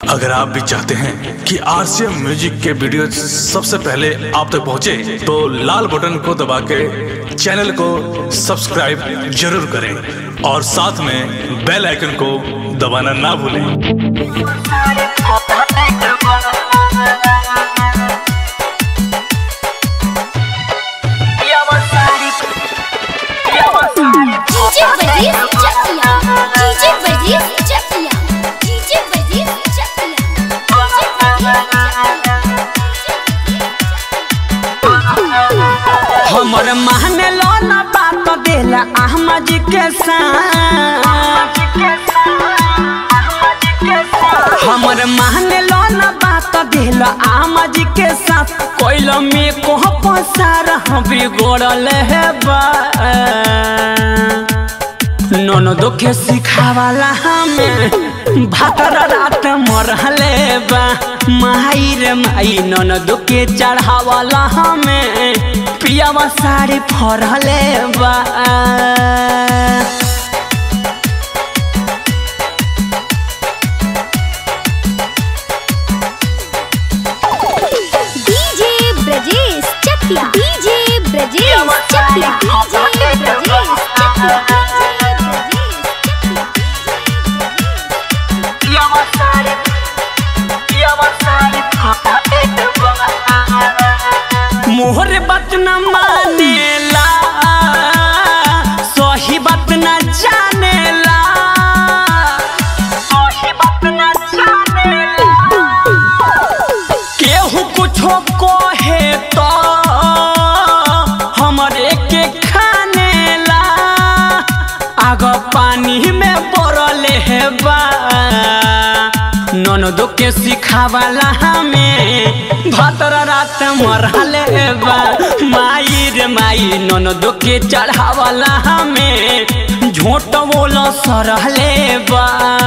अगर आप भी चाहते हैं कि आरसीएम म्यूजिक के वीडियो सबसे पहले आप तक पहुंचे, तो लाल बटन को दबा के चैनल को सब्सक्राइब जरूर करें और साथ में बेल आइकन को दबाना ना भूलें DJ Varghese Chakiya DJ Varghese Chakiya DJ Varghese Chakiya हमर महने लो ना बात देला अहमद के साथ हमर महने लो ना बात देला अहमद के साथ कोइल में को पसार हम बिगड़ल है बा ननदो के सिखावाला हमें भातर रात मरहले बा माई रे माई ननदो के चढ़ावाला हमें पियावा साड़ी फरहले बा DJ Brajesh Chakiya DJ Brajesh Chakiya DJ Brajesh Chakiya मोहर बात न मानेला सही बात न जानेला सही बात न जानेला केहू कुछो कहे तो हमरे के खानेला आग पानी में पड़ले है बा ननदो के सिखावाला हमें भतर रात मरहले बा माई रे माई ननदो के चढ़ावाला हमें झोट बोल सरहले बा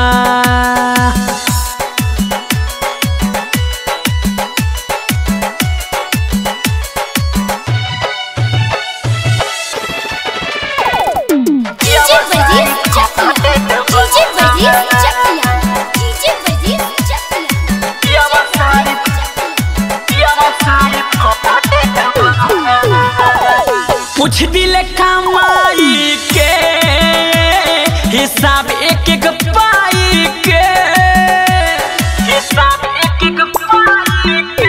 DJ Varghese Chakiya DJ Varghese Chakiya DJ Varghese Chakiya पूछ दिले कमाई के हिसाब एक एक पाई के हिसाब एक एक पाई के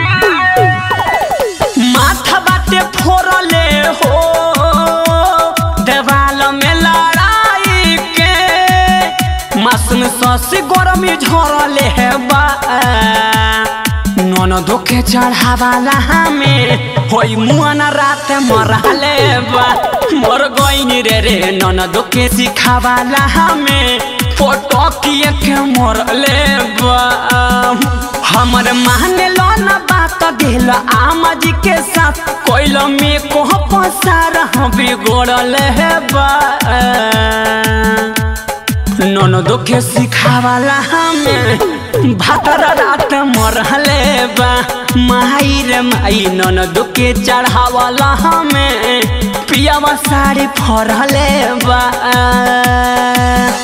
माथा बाटे फोड़ले हो देवाल में लड़ाई के मासूम ससी गरमी झरले है बा ननदो के चढ़ावाला हमें होई मुआना रात मरहले बा मर गईनी रे रे ननदो के सिखावाला हमें फोटो किए के मरले बा हमर माने लो ना बात दिल आमज के साथ कोइल में को पसार हम बिगड़ल है बा ननदो के सिखावाला हमें भातर रात मरहले बा माई रे माई ननदो के चढ़ावाला हमें पियावा साड़ी फरहले बा